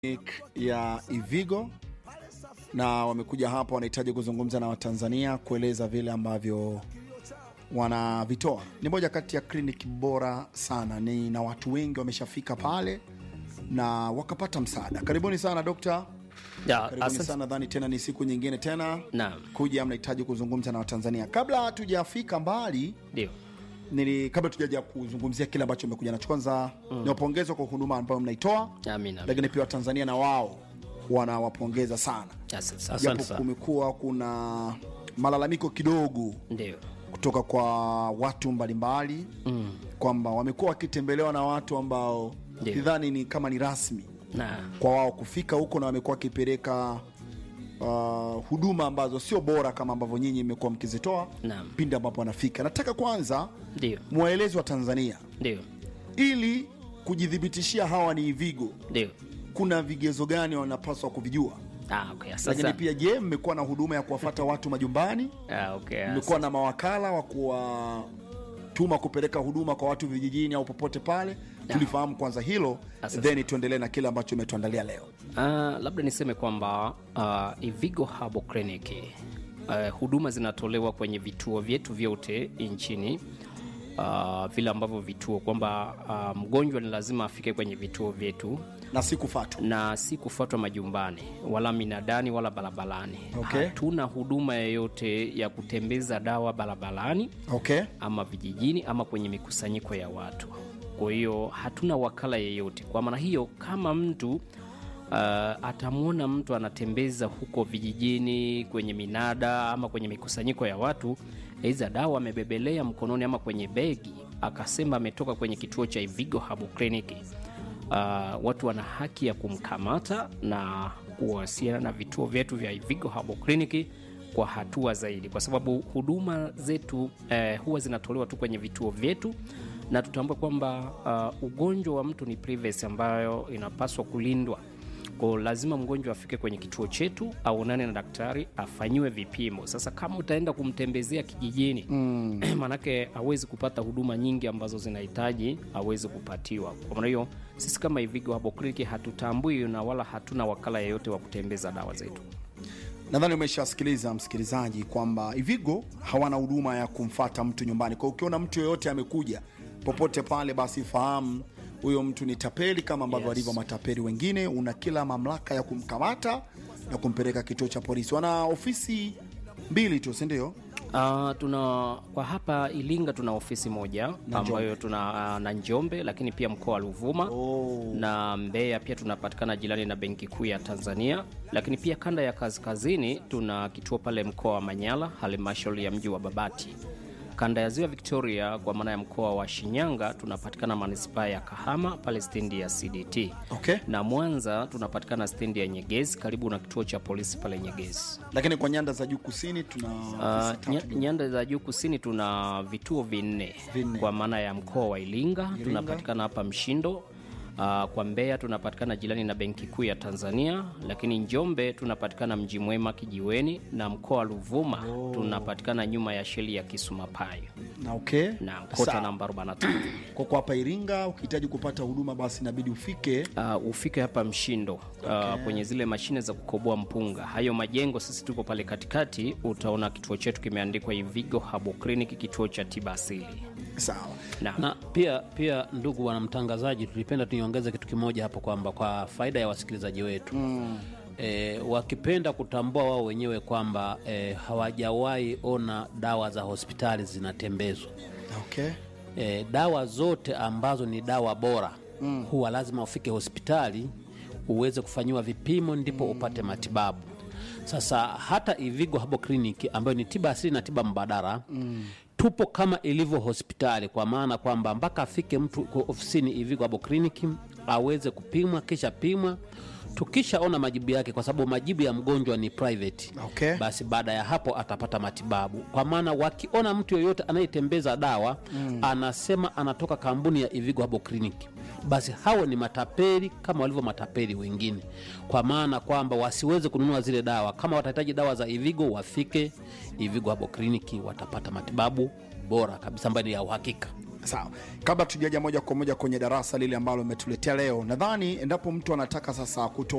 ya Ivigo na wamekuja hapa, wanahitaji kuzungumza na Watanzania kueleza vile ambavyo wanavitoa. Ni moja kati ya kliniki bora sana, ni na watu wengi wameshafika pale na wakapata msaada. Karibuni sana dokta, Ya, karibuni asante. sana. Nadhani tena ni siku nyingine tena Naam. kuja, mnahitaji kuzungumza na Watanzania. Kabla hatujafika mbali Ndio. nili kabla tujaja kuzungumzia kile ambacho umekuja nacho, kwanza niwapongeze kwa huduma ambayo mnaitoa, Amina. lakini pia Watanzania na wao wanawapongeza sana, Asante sana. japo sana. kumekuwa kuna malalamiko kidogo Ndio. kutoka kwa watu mbalimbali Mm. kwamba wamekuwa wakitembelewa na watu ambao Ndio. sidhani ni kama ni rasmi Na kwa wao kufika huko, na wamekuwa wakipeleka uh, huduma ambazo sio bora kama ambavyo nyinyi mmekuwa mkizitoa Naam. pindi ambapo wanafika. Nataka kwanza ndio. mwaelezi wa Tanzania Ndio. ili kujithibitishia hawa ni Ivigo, Ndio. kuna vigezo gani wanapaswa kuvijua? Ah, okay. Asante. Lakini sana. pia je, mmekuwa na huduma ya kuwafata watu majumbani? Ah, okay. Mmekuwa na mawakala wa kuwatuma kupeleka huduma kwa watu vijijini au popote pale? Tulifahamu kwanza hilo, Asante. then tuendelee na kile ambacho umetuandalia leo. Ah, labda niseme kwamba uh, Ivigo Herbal Clinic uh, huduma zinatolewa kwenye vituo vyetu vyote nchini uh, vile ambavyo vituo kwamba uh, mgonjwa ni lazima afike kwenye vituo vyetu na sikufatu na si kufuatwa majumbani wala minadani wala barabarani. Okay. Hatuna huduma yoyote ya kutembeza dawa barabarani okay. ama vijijini ama kwenye mikusanyiko ya watu. Kwa hiyo hatuna wakala yeyote. Kwa maana hiyo, kama mtu uh, atamwona mtu anatembeza huko vijijini kwenye minada ama kwenye mikusanyiko ya watu, aidha dawa amebebelea mkononi ama kwenye begi, akasema ametoka kwenye kituo cha Ivigo Herbal Clinic, uh, watu wana haki ya kumkamata na kuwasiliana na vituo vyetu vya Ivigo Herbal Clinic kwa hatua zaidi, kwa sababu huduma zetu eh, huwa zinatolewa tu kwenye vituo vyetu, na tutambue kwamba uh, ugonjwa wa mtu ni privacy ambayo inapaswa kulindwa. Kwa lazima mgonjwa afike kwenye kituo chetu aonane na daktari afanyiwe vipimo. Sasa kama utaenda kumtembezea kijijini mm. manake hawezi kupata huduma nyingi ambazo zinahitaji awezi kupatiwa. Kwa maana hiyo sisi kama Ivigo Herbal Clinic hatutambui na wala hatuna wakala yeyote wa kutembeza dawa zetu. Nadhani umeshasikiliza msikilizaji kwamba Ivigo hawana huduma ya kumfata mtu nyumbani. Kwa hiyo ukiona mtu yoyote amekuja popote pale, basi fahamu huyo mtu ni tapeli kama ambavyo Yes. walivyo matapeli wengine. Una kila mamlaka ya kumkamata na kumpeleka kituo cha polisi. Wana ofisi mbili tu, si ndio? Uh, tuna kwa hapa Ilinga tuna ofisi moja Na ambayo tuna uh, na Njombe, lakini pia mkoa wa Ruvuma Oh. na Mbeya pia tunapatikana jirani na Benki Kuu ya Tanzania, lakini pia kanda ya kaskazini tuna kituo pale mkoa wa Manyara, halmashauri ya mji wa Babati. Kanda ya ziwa Victoria kwa maana ya mkoa wa Shinyanga tunapatikana manispaa ya Kahama pale stendi ya CDT Okay. na Mwanza tunapatikana stendi ya Nyegezi karibu na kituo cha polisi pale Nyegezi. Lakini kwa nyanda za juu kusini tuna Uh, ofisi tatu nya, tu. nyanda za juu kusini tuna vituo vinne Vinne. kwa maana ya mkoa wa Iringa, tunapatikana hapa Mshindo. Uh, kwa Mbeya tunapatikana jirani na Benki Kuu ya Tanzania, lakini Njombe tunapatikana Mji Mwema Kijiweni, na mkoa wa Ruvuma tunapatikana nyuma ya sheli ya Kisumapayo na okay. na kota Sawa. namba 43. Kwa kwa hapa Iringa ukihitaji kupata huduma basi inabidi ufike Uh, ufike hapa Mshindo uh, kwenye zile mashine za kukoboa mpunga. Hayo majengo sisi tuko pale katikati, utaona kituo chetu kimeandikwa Ivigo Herbal Clinic, kituo cha tiba asili. sawa. Na, na pia pia ndugu wanamtangazaji tulipenda tuiongeze kitu kimoja hapo kwamba kwa faida ya wasikilizaji wetu mm. E, wakipenda kutambua wao wenyewe kwamba e, hawajawahi ona dawa za hospitali zinatembezwa Okay. e, dawa zote ambazo ni dawa bora mm. huwa lazima ufike hospitali uweze kufanyiwa vipimo ndipo mm. upate matibabu sasa hata Ivigo Herbal Clinic ambayo ni tiba asili na tiba mbadala mm. tupo kama ilivyo hospitali kwa maana kwamba mpaka afike mtu kwa ofisini Ivigo Herbal Clinic aweze kupimwa kisha pimwa tukishaona majibu yake kwa sababu majibu ya mgonjwa ni private Okay. basi baada ya hapo atapata matibabu kwa maana wakiona mtu yoyote anayetembeza dawa mm. anasema anatoka kampuni ya Ivigo Herbal Clinic basi hao ni matapeli kama walivyo matapeli wengine kwa maana kwamba wasiweze kununua zile dawa kama watahitaji dawa za Ivigo wafike Ivigo Herbal Clinic watapata matibabu bora kabisa ambayo ni ya uhakika sawa kabla tujaja moja kwa moja kwenye darasa lile ambalo umetuletea leo nadhani endapo mtu anataka sasa kutoa